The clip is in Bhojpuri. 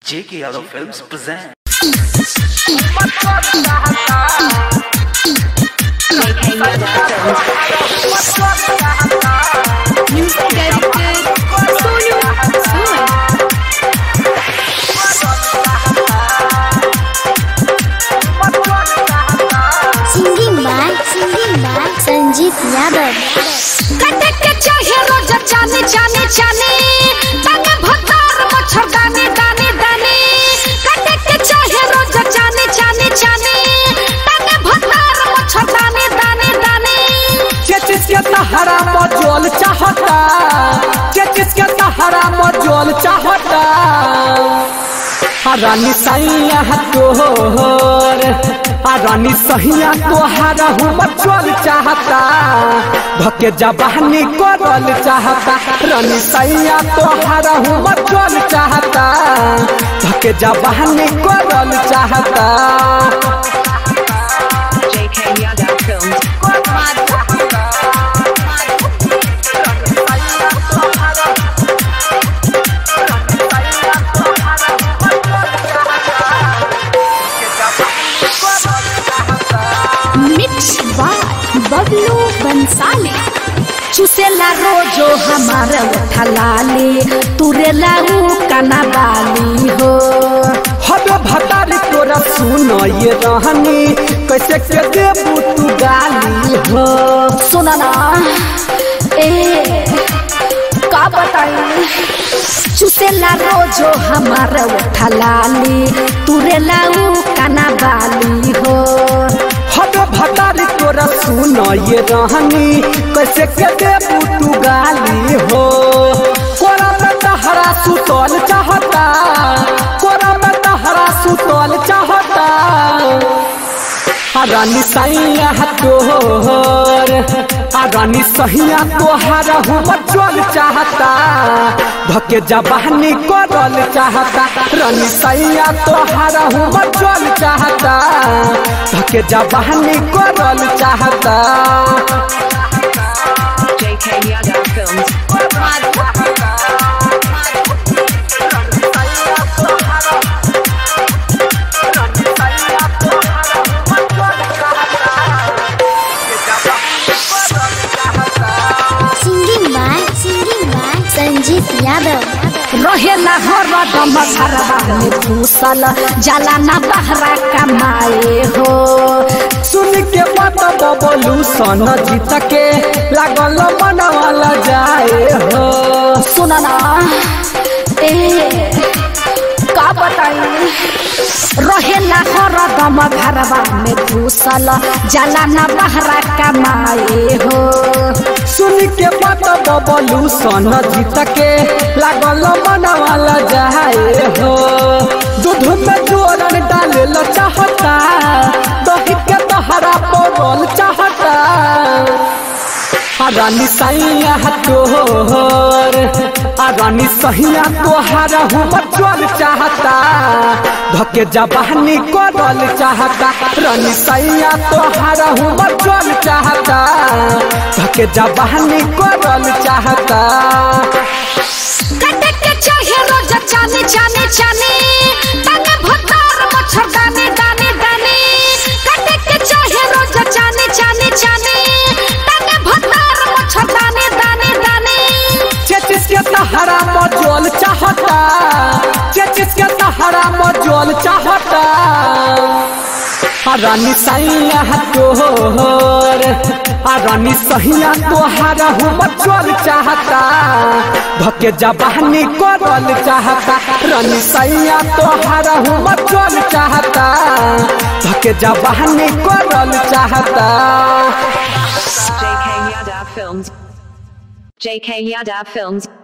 J.K. Yadav Films present. Music directed Sonu Soon. Singing by singing by Sanjeet Yadav कटे के चाहे रोज जाने जाने जाने ताने भतार मच्छर दाने दाने दाने कटे के चाहे रोज जाने जाने जाने ताने भतार मच्छर दाने दाने दाने चेचिस के सहारा मजोल चाहता चेचिस के सहारा मजोल चाहता रानी सैया तोहर आ रानी सहिया तोहारा हूँ मचोल चाहता भके जबानी करल चाहता रानी सैया तोहारा हूँ मचोल चाहता भके जबानी करल चाहता JK Yadav Films. Mix by Bablu Bansali चुसेला रोजो हमारा उठलाले तुरेला ऊ कना बाली हो हबे भतारी तोरा सुन ये रहनी कैसे के देबू तू गाली हो सुना ना ए का बताई चुसेला रोजो हमारा उठलाले तुरेला ऊ कना बाली हो हबे भतारी तोरा सुन ये रहनी कैसे के देबू तू गाली हो कोरा में तहरा सुतल चाहता कोरा में तहरा सुतल चाहता आ रानी सैया तोहर आ रानी सहिया तोहार हूँ बचल चाहता भके जबानी करल चाहता रानी सैया तोहार हूँ बचल चाहता भके जबानी करल चाहता JK Yadav Films. Singing by singing by Sanjeet Yadav रहेला हरदम घरवा में घुसल जाला ना बहरा कमाए हो सुन के बात बबलू सन जीत के लागल मनवाला जाए हो सुना ना ए का बताई रहेला हरदम घरवा में घुसल जाला ना बहरा कमाए हो सुन के बात बबलू सन जीत के लागल मनवाला जाए हो दूध में जोरन डाले ल चाहता दही के तहरा पड़ल चाहता आ रानी सैया तोहर आ रानी सहिया तोहार हूँ बचल चाहता भके जबानी करल चाहता रानी सैया तोहार हूँ बचल चाहता भके जबानी करल चाहता कटे के चाहे रोज जाने जाने जाने ताने भतार मच्छर दाने दाने दाने कटे के चाहे रोज जाने जाने जाने ताने भतार मच्छर दाने दाने दाने चेचिस के सहारा मजोल चाहता चेचिस के सहारा मजोल चाहता आ रानी सैया तोहर आ रानी सहिया तोहार हूँ मचोल चाहता भके जबानी करल चाहता रानी सैया तोहार हूँ मचोल चाहता भके जबानी करल चाहता JK Yadav Films. JK Yadav Films.